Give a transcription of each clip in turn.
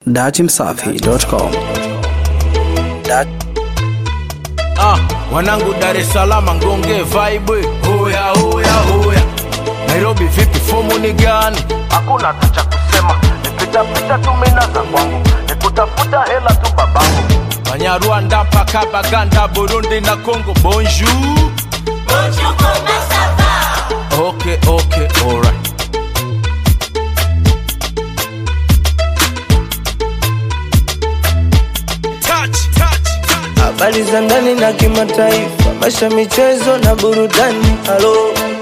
datimsafi.com. Ah, wanangu Dar es Salaam ngonge vibe. Hoya hoya hoya. Nairobi vipi fomu ni gani? hakuna hata cha kusema nipitapita tu mina za kwangu nikutafuta hela tu babangu Banyarwanda mpaka Baganda, Burundi na Congo. Bonjour. Okay, okay, alright. Touch, touch, touch. habari za ndani na kimataifa, maisha, michezo na burudani. Halo,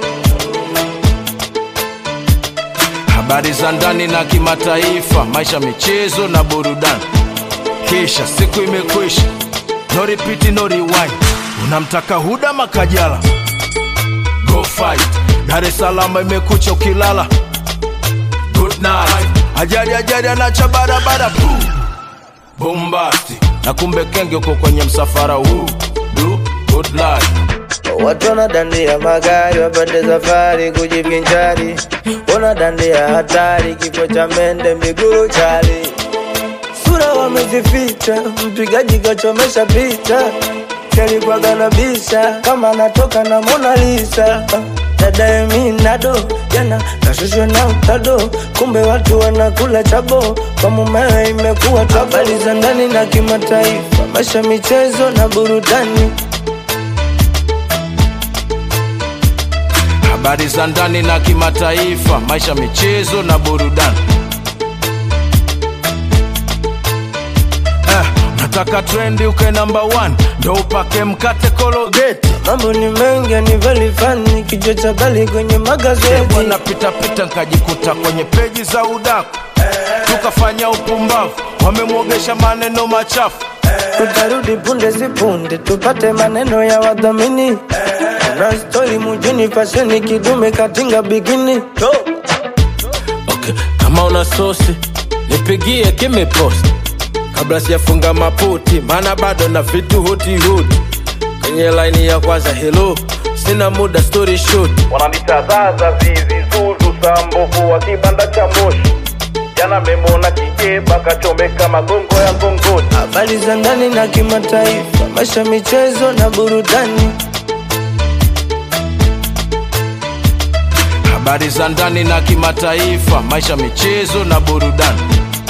habari za ndani na kimataifa, maisha, michezo na burudani. Kisha siku imekwisha, no repeat, no rewind. Unamtaka Huda Makajala, go fight. Dar es Salaam imekucha ukilala, good night. Ajali ajali anacha barabara, Puh. bombasti na kumbe kenge uko kwenye msafara huu, do good life. watu wanadandia magari wapande safari kujivinjari, wanadandia hatari, kifo cha mende miguru chali, sura wamezificha, mpigaji kachomesha picha kalikuwaga na bisha kama anatoka na Mona Lisa dadaye minado jana kashushwa na utado, kumbe watu wanakula chabo kwa mumewe imekuwa tabo. Habari za ndani na kimataifa, maisha, michezo na burudani. habari za ndani na kimataifa, maisha, michezo na burudani. Eh, nataka trendi uke namba one, ndo upake mkate kologeti Mambo ni mengi ni very funny, kichwa cha bali kwenye magazeti. bwana pitapita nkajikuta kwenye peji za udaku tukafanya upumbavu, wamemwogesha maneno machafu Tutarudi punde si punde, tupate maneno ya wadhamini. Kuna stori mujini, fasheni kidume katinga bikini. okay. kama una sosi nipigie kimepost kabla sijafunga maputi maana bado na vitu hutihuti kwenye laini ya kwanza helo sina muda story short wananitazaza zizi zuzu sambovu wa kibanda cha moshi jana memona kijeba kachomeka magongo ya ngongoni Habari za ndani na kimataifa, maisha, michezo na burudani. habari za ndani na kimataifa maisha michezo na burudani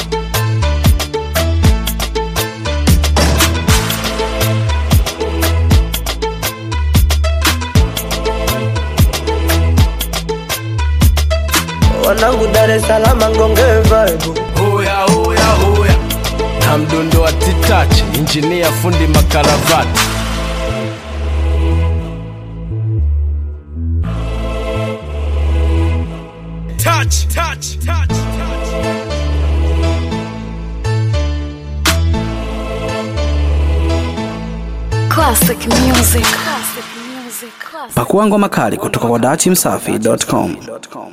Wanangu Dar es Salaam ngonge vibe. hoya hoya hoya na mdundo wa titachi injinia fundi makaravati touch, touch, touch, touch. Classic music. Classic music. Classic. Pakua ngoma kali kutoka kwa datimsafi.com.